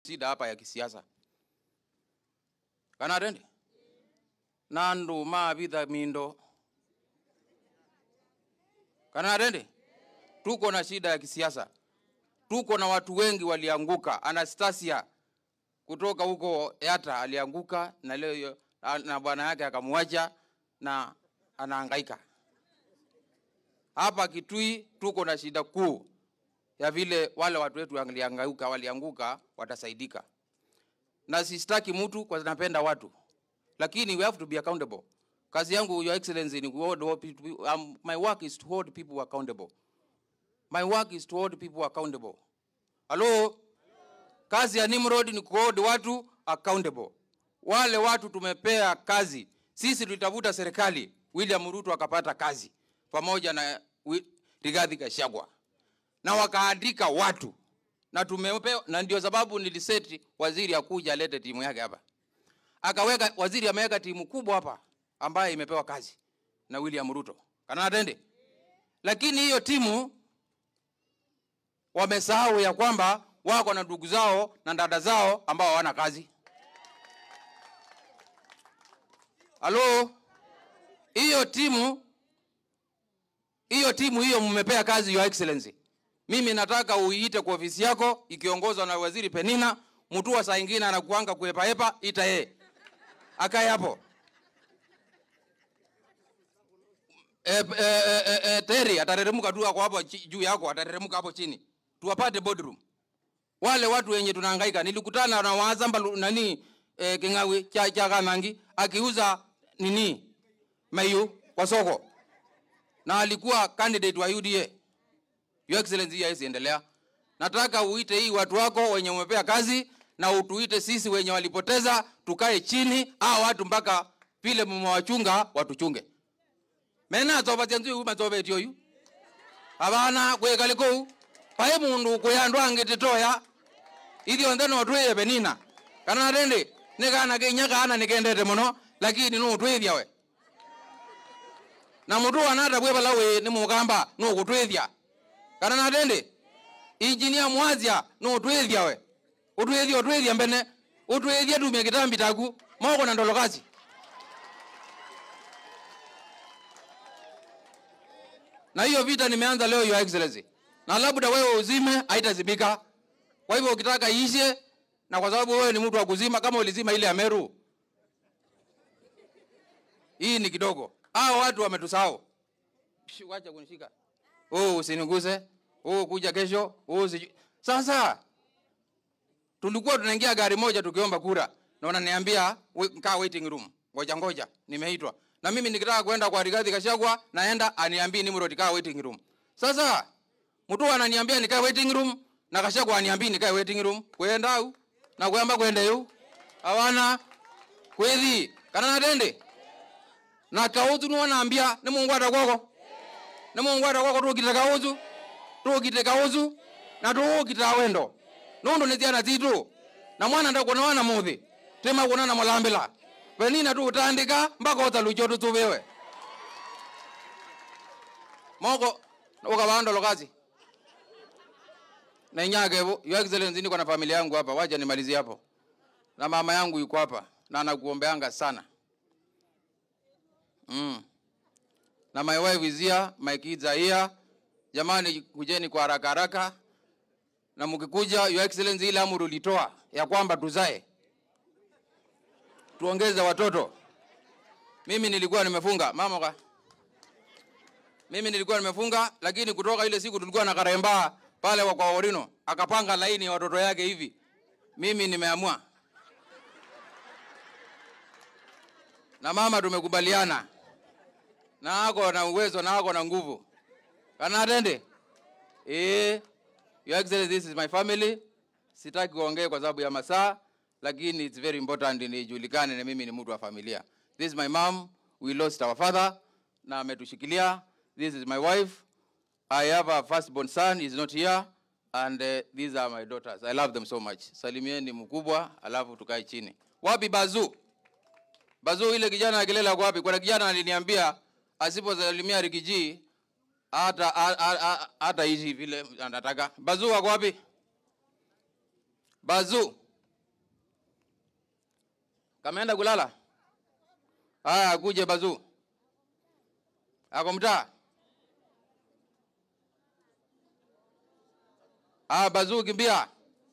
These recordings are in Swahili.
shida hapa ya kisiasa kana atende nandu mavitha mindo kana atende tuko na shida ya kisiasa tuko na watu wengi walianguka anastasia kutoka huko yata alianguka na leo hiyo- na bwana yake akamwacha na anahangaika hapa kitui tuko na shida kuu ya vile wale watu wetu walianguka walianguka watasaidika na sistaki mtu kwa napenda watu lakini we have to be accountable kazi yangu your excellency ni kuhold all people, um, my work is to hold people accountable my work is to hold people accountable halo kazi ya nimrod ni kuhold watu accountable wale watu tumepea kazi sisi tulitafuta serikali william ruto akapata kazi pamoja na Wi- rigathi gachagua na wakaandika watu na tumepewa na ndio sababu niliseti waziri akuja alete timu yake hapa akaweka waziri ameweka timu kubwa hapa ambaye imepewa kazi na william ruto kana atende lakini hiyo timu wamesahau ya kwamba wako na ndugu zao na dada zao ambao hawana kazi halo hiyo timu hiyo timu hiyo mmepea kazi your excellency mimi nataka uiite kwa ofisi yako ikiongozwa na waziri penina mtua saa ingine anakuanga kuepaepa ita yeye akae hapo e, e, e, e, e, teri atateremuka tu ako hapo chi- juu yako atateremuka hapo chini tuwapate boardroom wale watu wenye tunahangaika nilikutana na wazamba lu- nani e, kingawi cha, cha kanangi akiuza nini mayu kwa soko na alikuwa candidate wa UDA. Your Excellency, hii haiwezi endelea. Nataka uite hii watu wako wenye umepea kazi na utuite sisi wenye walipoteza, tukae chini hao watu mpaka vile mmewachunga watuchunge. Mena zobatia nzui uma zobeti oyu. Abana kwekaliko pae mundu kuyandwa angititoya ithio nthe no twithie benina kana rindi ni kana kinya kana nikendete muno lakini no twithia we na mutu wanata bwe bala we ni mugamba no gutwithia kana na tende injinia mwazia no utwithia we utwithia utwithia mbene utwithia tumia kitambi taku moko na ndolokazi na hiyo vita nimeanza leo your excellency na labda wewe uzime haitazimika kwa hivyo ukitaka iishe na kwa sababu wewe ni mtu wa kuzima kama ulizima ile ya meru hii ni kidogo hao watu wametusahau Shi, wacha kunishika oh usiniguse oh kuja kesho oh siju... sasa tulikuwa tunaingia gari moja tukiomba kura na wananiambia "We- kaa waiting room ngoja ngoja nimeitwa na mimi nikitaka kwenda kwa Rigathi Gachagua naenda aniambii Nimrod kaa waiting room sasa mtu ananiambia nikae waiting room na Gachagua aniambii nikae waiting room kwenda au na kwamba kwenda yu hawana kwethi kana natende na kauzu niwanaambia ni mungu atakwako ni mungu atakwako tukite kauzu tukite kauzu na tukite awendo nundu ni ciana citu na mwana ndakuona wana muthi tima kuona na mulambila penina tutandika mpaka utalucho tutuviwe moko ukavandolo kazi na inyakevo your excellency niko na familia yangu hapa wacha nimalizie hapo na mama yangu yuko hapa na anakuombeanga sana Mm. Na my wife is here, my kids are here. Jamani, kujeni kwa haraka haraka, na mkikuja, your excellency, ile amri ulitoa ya kwamba tuzae, tuongeze watoto. Mimi nilikuwa nimefunga mama ka. Mimi nilikuwa nimefunga, lakini kutoka ile siku tulikuwa na karemba pale wa kwa Orino, akapanga laini ya watoto yake hivi. Mimi nimeamua na mama tumekubaliana na ako na uwezo na ako na nguvu kana atende eh your excellency this is my family sitaki kuongea kwa sababu ya masaa lakini it's very important nijulikane na mimi ni mtu wa familia this is my mom we lost our father na ametushikilia this is my wife i have a firstborn son is not here and uh, these are my daughters i love them so much salimieni mkubwa alafu tukae chini wapi bazu Bazu ile kijana akilela kwa wapi? Kuna kijana aliniambia asiposalimia Rikiji hata ha- ha- ha- hata hizi vile anataka. Bazu wako wapi? Bazu. Kameenda kulala? Haya, kuje Bazuu. Ako mtaa? Ah, Bazuu kimbia.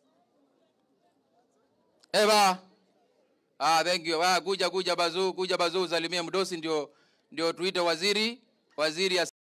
Eba. Ah, thank you. Ah, kuja kuja Bazuu, kuja Bazuu, salimia mdosi ndio ndio tuite waziri, waziri